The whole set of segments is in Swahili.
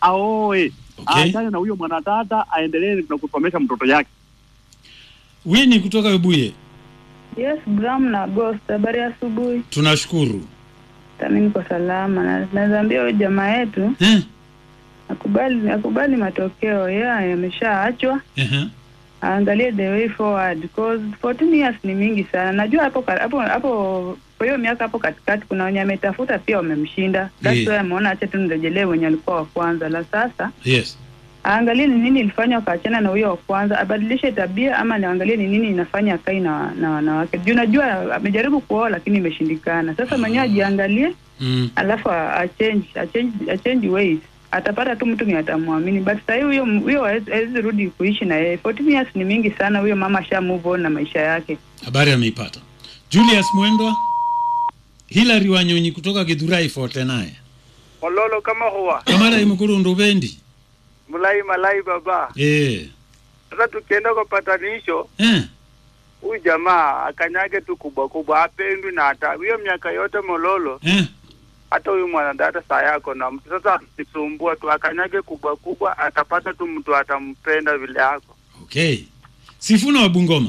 aoe Okay. aachane na huyo mwanadada aendelee na kusomesha mtoto yake. Wini kutoka Webuye, Yes, Bram na Ghost, habari ya asubuhi. tunashukuru Tami niko salama na naweza ambia huyo jamaa yetu eh? akubali akubali matokeo yeye yameshaachwa, Ehe. aangalie the way forward because 14 years ni mingi sana. Najua hapo ka- hapo hapo kwa hiyo miaka hapo katikati kuna wenye ametafuta pia wamemshinda. That's Yeah. why ameona acha tu nirejelee wenye alikuwa wa kwanza. La sasa Yes. aangalie ni nini ilifanya wakaachana na huyo wa kwanza, abadilishe tabia ama niangalie ni nini inafanya akai na na wanawake. Juu najua amejaribu kuoa lakini imeshindikana. Sasa mwenyewe ajiangalie Mm. alafu a- achange achange achange ways atapata tu mtu mwenye atamwamini but sahii huyo huyo hawezi hawezi rudi kuishi na yeye 14 years ni mingi sana huyo mama asha move on na maisha yake Habari ameipata. Julius Mwendwa, Hilary Wanyonyi kutoka Githurai Forte naye mololo kama huwa kamara imukuru ndubendi mulai malai baba eh. sasa tukienda kwa patanisho Eh. huyu jamaa akanyage tu kubwa kubwa apendwi na hata hiyo miaka yote mololo Eh. hata huyu mwanadada saa yako na mtu sasa akisumbua tu akanyage kubwa kubwa atapata tu mtu atampenda vile yako Okay. Sifuna wa Bungoma.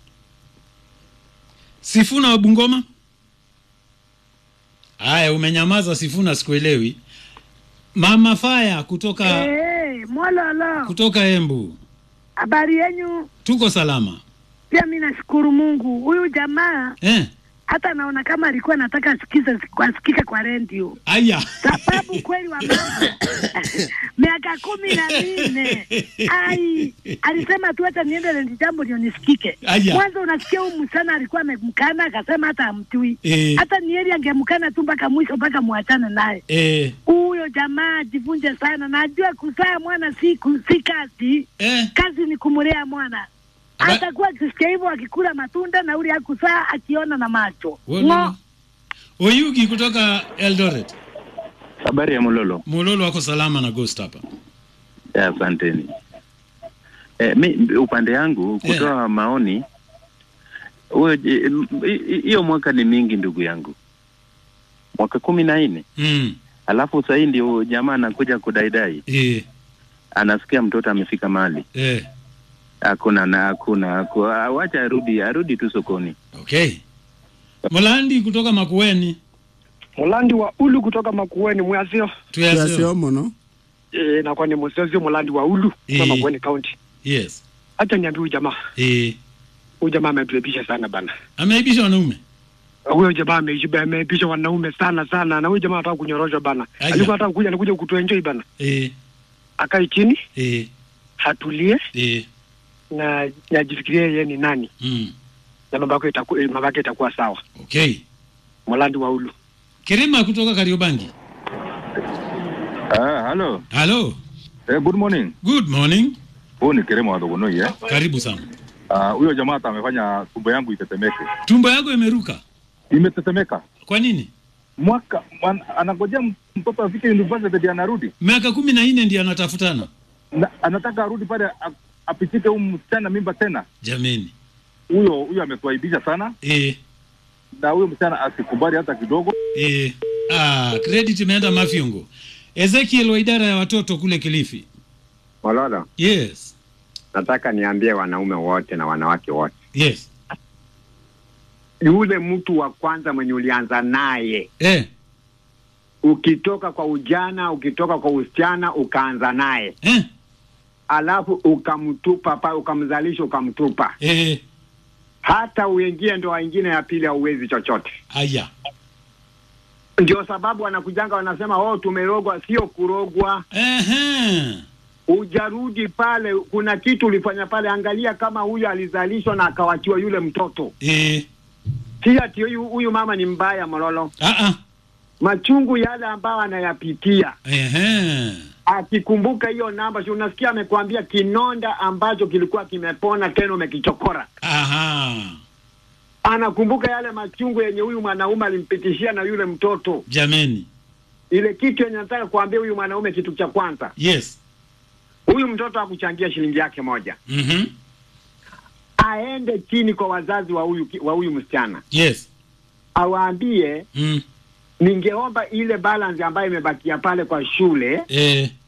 Sifuna wa Bungoma? Haya, umenyamaza Sifuna, sikuelewi. Mama Faya kutoka Hey, mwalala, kutoka Embu, habari yenyu? tuko salama Pia mi nashukuru Mungu. Huyu jamaa eh? hata naona kama alikuwa anataka asikize asikike kwa redio, Aya sababu kweli wa mambo miaka kumi na minne ai, alisema tu hata niende rendi jambo ndio nisikike. Aya. Mwanzo unasikia huyu msichana alikuwa amemkana akasema hata amtui Eh. hata ni heri angemkana tu mpaka mwisho mpaka muachane naye. eh, Huyo jamaa ajivunje sana, najua kuzaa mwana si, ku- si kazi eh. kazi ni kumulea mwana Aba- atakuwa akisikia hivyo akikula matunda na ule akusaa akiona na macho Wala. ngo Oyugi kutoka Eldoret, Habari ya Mololo. Mololo wako salama na Ghost hapa. Ya, Asanteni. Eh, mi upande yangu kutoa maoni huyo je- m- hi- hiyo mwaka ni mingi ndugu yangu, mwaka kumi na nne Mm. alafu sahii ndio jamaa anakuja kudaidai, Eh, anasikia mtoto amefika mahali eh. hakuna na hakuna haku- wacha arudi arudi tu sokoni. Okay. Molandi kutoka Makueni. mulandi wa ulu kutoka makueni mwasio Tuyasio. mono e, nakuwa ni msezio mulandi wa ulu kutoka Eh. makueni county Yes. hacha niambia huyu jamaa Eh. huyu jamaa ametuebisha sana bana Ameibisha wanaume. huyo jamaa ameishi- ameebisha wanaume sana sana na huyu jamaa anataka kunyoroshwa bana Aya. alikuwa anataka kuja anakuja kutuenjoy bana Eh. akae chini Eh. hatulie Eh. na najifikirie yeye ni nani Mm. na mambo yake itakuwa mambo yake itakuwa sawa Okay. mulandi wa ulu Kirima kutoka Kariobangi. Ah, halo. Hello. Eh, good morning. Good morning. Huyu ni Keremo wa Thogonoi eh. Karibu sana. Ah, huyo jamaa hata amefanya tumbo yangu itetemeke. Tumbo yako imeruka. Imetetemeka. Kwa nini? Mwaka man, anangojea m- mtoto afike university ndio anarudi. Miaka kumi na nne ndio anatafutana. Na, anataka arudi pale a- apitike huyu msichana mimba tena. Jameni. Huyo huyo ametuaibisha sana Eh. na huyo msichana asikubali hata kidogo. Eh. Ah, credit imeenda Mafyongo. Ezekiel wa idara ya watoto kule Kilifi. Mololo, Yes. nataka niambie wanaume wote na wanawake wote, Yes. yule mtu wa kwanza mwenye ulianza naye Eh. ukitoka kwa ujana, ukitoka kwa usichana, ukaanza naye eh. alafu ukamtupa pa ukamzalisha ukamtupa eh. hata uingie ndoa ingine ya pili hauwezi chochote. Aya. Ndio sababu wanakujanga wanasema, oh, tumerogwa. Sio kurogwa. Ehe. Ujarudi pale, kuna kitu ulifanya pale. Angalia kama huyu alizalishwa na akawachiwa yule mtoto Eh. si ati huyu huyu mama ni mbaya Mololo. Ah Machungu yale ambayo anayapitia Ehe. akikumbuka hiyo namba, si unasikia amekwambia kinonda ambacho kilikuwa kimepona tena umekichokora. Aha. Anakumbuka yale machungu yenye huyu mwanaume alimpitishia na yule mtoto. Jameni. Ile kitu yenye nataka kuambia huyu mwanaume, kitu cha kwanza, Yes. huyu mtoto hakuchangia shilingi yake moja, Mhm. aende chini kwa wazazi wa huyu ki- wa huyu msichana, Yes. awaambie Mm. ningeomba ile balance ambayo imebakia pale kwa shule Eh.